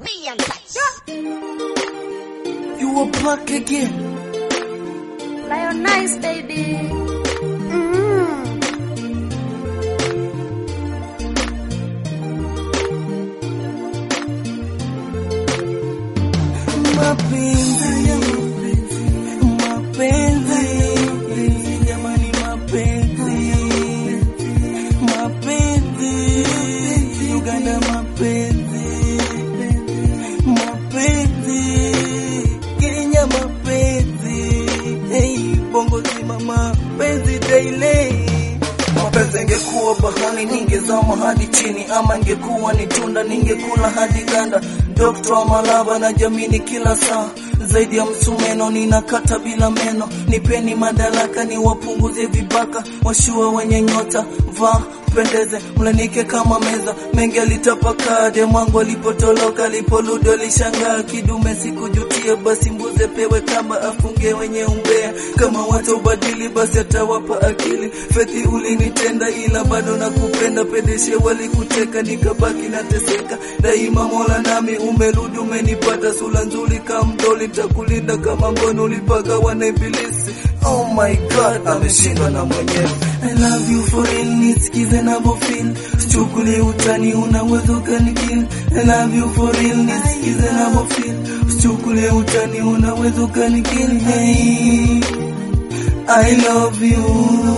Be in touch. You are back again. Lion nice baby. Mapenzi, mapenzi, jamani, mapenzi, mapenzi, Uganda, mapenzi, mapenzi, Kenya, mapenzi, hey, Bongo zima, mapenzi daily. Mapenzi ingekuwa bahari ningezama hadi chini, ama ingekuwa ni tunda ningekula hadi ganda. Dokta Malaba na jamini kila saa zaidi ya msumeno ninakata bila meno. Nipeni madaraka niwapunguze vibaka, washua wenye nyota vaa pendeze mlanike kama meza mengi alitapakaa demwangu alipotoloka alipoludo alishangaa kidume sikujutia basi mbuze pewe kamba afunge wenye umbea kama watu ubadili basi atawapa akili fethi ulinitenda ila bado nakupenda pedeshe walikuteka nikabaki nateseka daima mola nami umerudi umenipata sula nzuri kamdoli takulinda kama ngono ulipagawa na ibilisi oh my god ameshindwa na mwenyewe I love you for real, nisikize navyofeel Sichukulie utani, unaweza ukanikill I love you for real, nisikize navyofeel Sichukulie utani, unaweza ukanikill Hey, I love you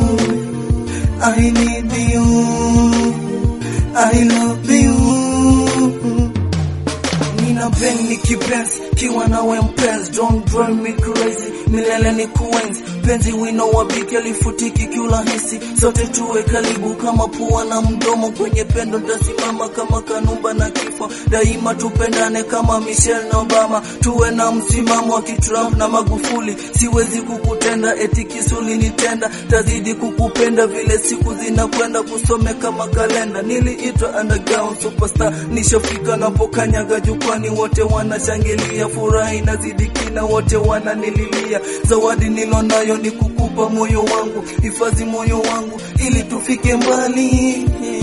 I need you I love you Nina bang ni kipenzi kiwa nawe mpenzi don't drive me crazy milele ni kuenzi penzi wino wa biki alifutiki kiurahisi sote tuwe karibu kama pua na mdomo kwenye pendo tasimama kama kanumba na kifo daima tupendane kama Michelle na Obama tuwe na msimamo wa kitrump na Magufuli siwezi kukutenda eti kisuli nitenda tazidi kukupenda vile siku zinakwenda kusome kama kalenda niliitwa underground superstar nishafika napokanyaga jukwani wote wanashangilia furaha inazidi kina wote wananililia zawadi nilonayo ni kukupa moyo wangu hifadhi moyo wangu ili tufike mbali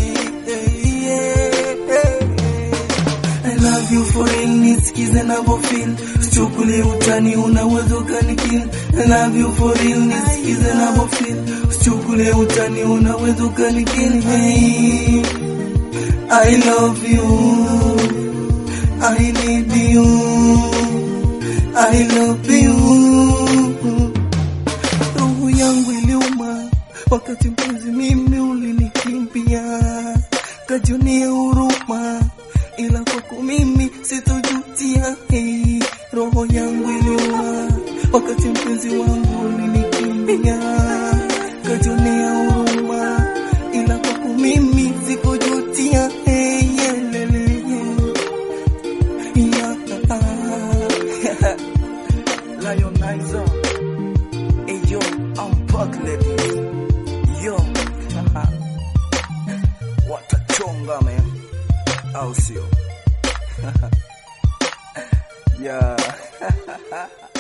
I love you for real, nisikize navyofeel Sichukulie utani, unaweza ukanikill I love you for real, nisikize navyofeel Sichukulie utani, unaweza ukanikill Hey, I love you I need you I love you Roho yangu iliuma wakati mpenzi mimi ulinikimbia, kajunia huruma, ila kwako mimi sitojutia. Hey, roho yangu iliuma wakati mpenzi wangu ulinikimbia, kajunia huruma, ila kwako mimi sikujutia. Hey, yelele, yeah. Lionizer. Hey yo, I'm back ladies. Yo, watachonga man, au sio? yeah.